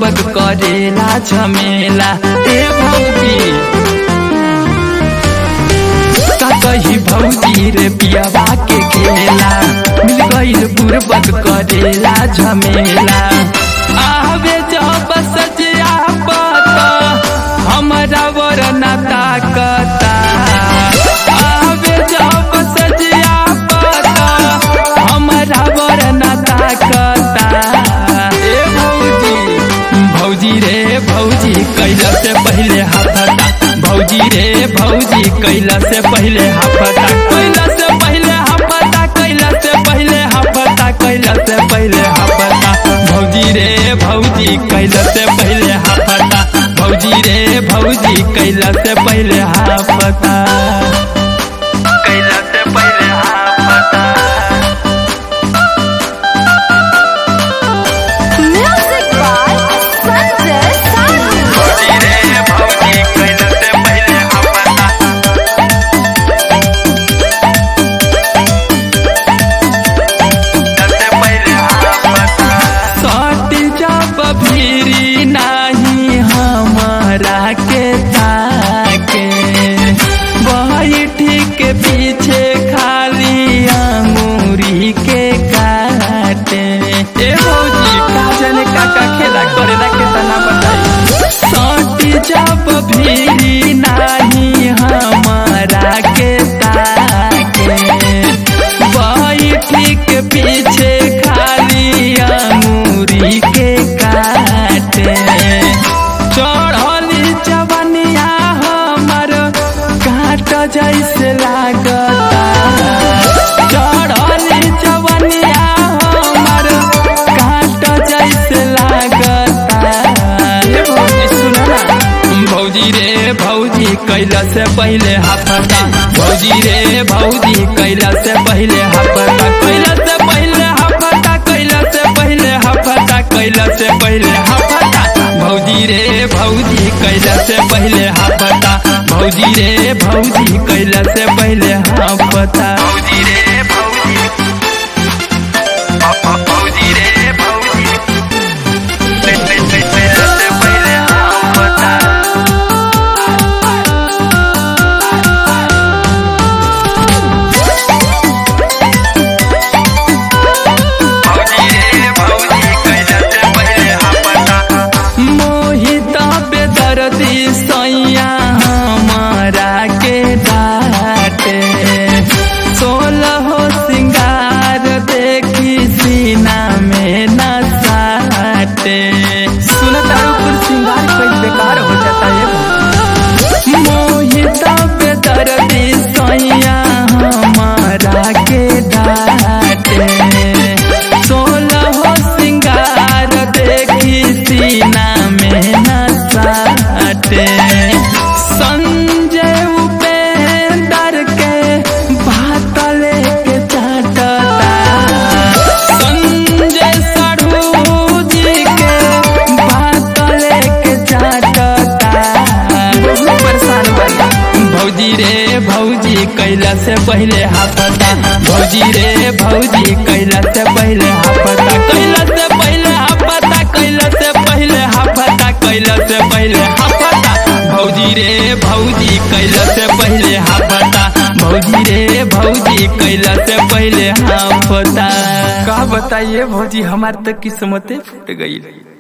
बुरबक करेला झमेला ए भौजी का कही भौजी रे पियावा के खेला मिल गईल बुरबक करेला झमेला आवे जब सजिया पता हमरा वरना ताकता आवे जब सजिया पता हमरा वरना ताकता ए भौजी भौजी रे भौजी कैला से पहले हाफता भौजी रे भौजी कैला से पहले हाफता कैला से पहले हाफता कैला से पहले हाफता कैला से पहले हाफता भौजी रे भौजी कैला से पहले हाफता भौजी रे भौजी कैला से पहले हाफता कैला से पहले हाफता Music by Sanjay Sandhu. भौजी रे भौजी कैला से पहले हाफता सट जब भीरी नाही हमारा के ताके बैठी के पीछे खाली अंगूरी के काटे ए भौजी का जाने का का खेला करेला के तना बताई सट जब भीरी नाही हमारा के ताके बैठी के पीछे खाली अंगूरी के काटे चढ़ली जवनिया हमर काट जैसे लागता चढ़ली जवनिया हमर काट जैसे लागता ए भौजी सुनो ना भौजी रे भौजी कैला से पहले हाफता भौजी रे भौजी कैला से पहले हाफता कैला से पहले हाफता कैला से पहले हाफता कैला से पहले हाफता भौजी रे भौजी कैला से पहले हाफता भौजी रे भौजी कैला से पहले हाफता भौजी रे भौजी भौजी रे भौजी कैला से पहले हाफता मोहित बेदर्दी सैया हमारा के डाटे सोलह सिंगार देखी सीना में न साटे सुनता ऊपर सिंगार कोई बेकार हो जाता है मोहित बेदर्दी सैया हमारा के डाटे सोलह सिंगार देखी सीना में न साटे संजय उपेंद्र के बात लेके चाटता संजय साढ़ू जी के बात लेके चाटता बहुत परेशान बना भौजी रे भौजी कैला से पहले हाफता भौजी रे भौजी कैला से पहले हाफता कैला से पहले हाफता कैला से पहले हाफता कैला से पहले हाफता भौजी रे भौजी कैला से पहले हाफता भौजी रे भौजी कैला से पहले हाफता का बताइए भौजी हमार तो किस्मते फूट गई